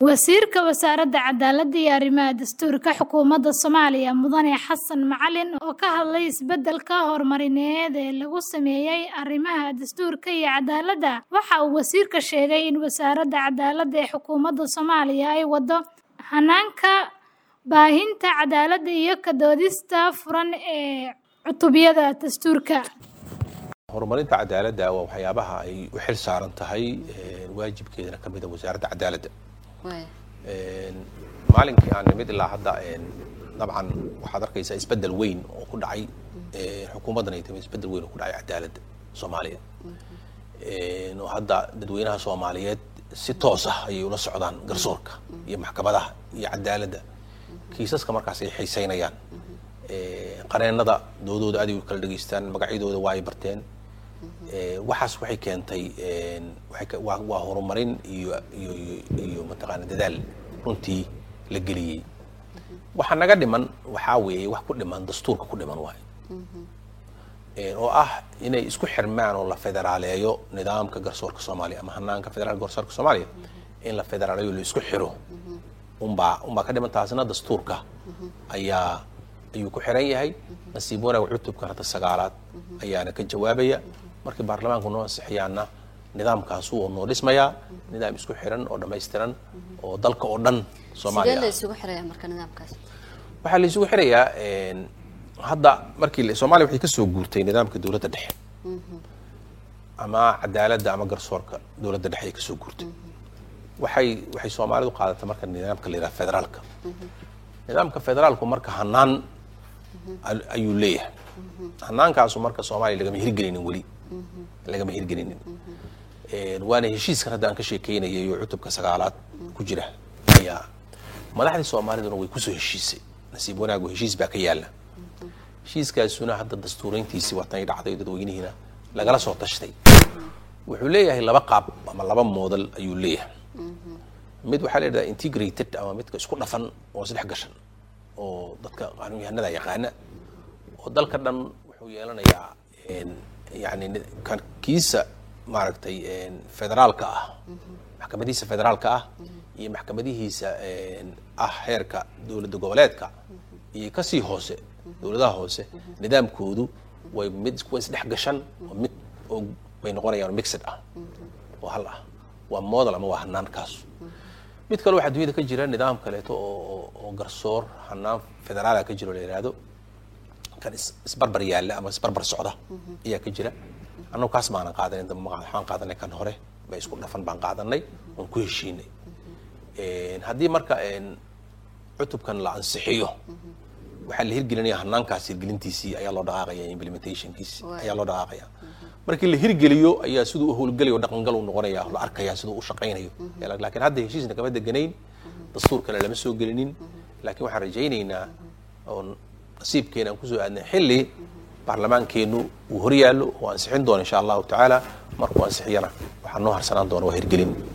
Wasiirka Wasaaradda Cadaaladda iyo Arrimaha Dastuurka Xukuumadda Soomaaliya Mudane Xasan Macalin oo ka hadlay isbeddelka horumarineed ee lagu sameeyay arrimaha dastuurka iyo cadaaladda waxa uu wasiirka sheegay in Wasaaradda Cadaaladda ee Xukuumadda Soomaaliya ay waddo hanaanka baahinta cadaaladda iyo ka doodista furan ee cutubyada dastuurka. horumarinta cadaaladda waa waxyaabaha ay u xil saaran tahay waajibkeedana ka mid a wasaaradda cadaaladda maalinkii aan nimid ilaa hadda dabcan waxaad arkaysaa isbeddel weyn oo ku dhacay xukuumaddan ay timi isbeddel weyn oo ku dhacay cadaaladda soomaaliya oo hadda dadweynaha soomaaliyeed si toos ah ayay ula socdaan garsoorka iyo maxkamadaha iyo cadaaladda kiisaska markaas ay xiiseynayaan qareennada doodooda aad ay u kala dhegaystaan magacyadooda waa ay barteen waxaas waxay keentay waa horumarin iyo iyo iyo mataqaana dadaal runtii la geliyey waxa naga dhiman waxaa weeye wax ku dhiman dastuurka ku dhiman waayo oo ah inay isku xirmaan oo la federaaleeyo nidaamka garsoorka soomaaliya ama hanaanka federaalka garsoorka soomaaliya in la federaaleeyo la isku xiro unbaa unbaa ka dhiman taasina dastuurka ayaa ayuu ku xiran yahay nasiib wanaag cutubkan hadda sagaalaad ayaana ka jawaabaya markii baarlamaanku noo ansixiyaana nidaamkaasu oo noo dhismayaa nidaam isku xiran oo dhammaystiran oo dalka oo dhan soomaaliya sidee la isugu xiraya marka nidaamkaas waxaa la isugu xirayaa hadda markii soomaaliya waxay kasoo guurtay nidaamka dowladda dhexe ama cadaaladda ama garsoorka dowladda dhexe ay kasoo guurtay waxay waxay soomaalidu qaadatay marka nidaamka la yidhaha federaalka nidaamka federaalku marka hanaan ayuu leeyahay hanaankaasu marka soomaaliya lagama hirgelinin weli lagama hirgelinin waana heshiiskan hadda aan ka sheekeynayay oo cutubka sagaalaad ku jira ayaa madaxdii soomaaliduna way kusoo heshiisay nasiib wanaagu heshiis baa ka yaala heshiiskaasuna hadda dastuurayntiisii waatan ay dhacday dadweynihiina lagala soo tashtay wuxuu leeyahay laba qaab ama laba moodal ayuu leeyahay mid waxaa la yidhahdaa integrated ama midka isku dhafan oo isdhex gashan oo dadka qaanuunyahanada yaqaana oo dalka dhan wuxuu yeelanayaa yani kan kiisa maaragtay federaalka ah maxkamadihiisa federaalka ah iyo maxkamadihiisa ah heerka dowladda goboleedka iyo kasii hoose dowladaha hoose nidaamkoodu way mid kuwa isdhex gashan oo mid oo bay noqonayaan mixed ah oo hal ah waa model ama waa hanaankaas mid kale waxaa dunyada ka jira nidaam kaleeto oo oo garsoor hanaan federaala ka jiro la yihahdo kan isbarbar yaalla ama isbarbar socda ayaa ka jira annagu kaas maanan qaadanin waxaan qaadanay kan hore ba isku dhafan baan qaadanay oon ku heshiinay haddii marka cutubkan la ansixiyo waxaa la hirgelinaya hanaankaas hirgelintiisii ayaa loo dhaqaaqaya implementationkiisi ayaa loo dhaqaaqaya markii la hirgeliyo ayaa siduu u howlgelayo dhaqangal uu noqonaya la arkaya siduu u shaqaynayo laakiin hadda heshiisna kama deganayn dastuur kale lama soo gelinin laakiin waxaan rajaynaynaa oo nasiibkeena aan kusoo aadnay xilli baarlamaankeenu uu horyaallo oo ansixin doono insha allahu tacaala markuu ansixiyana waxaa noo harsanaan doona waa hirgelin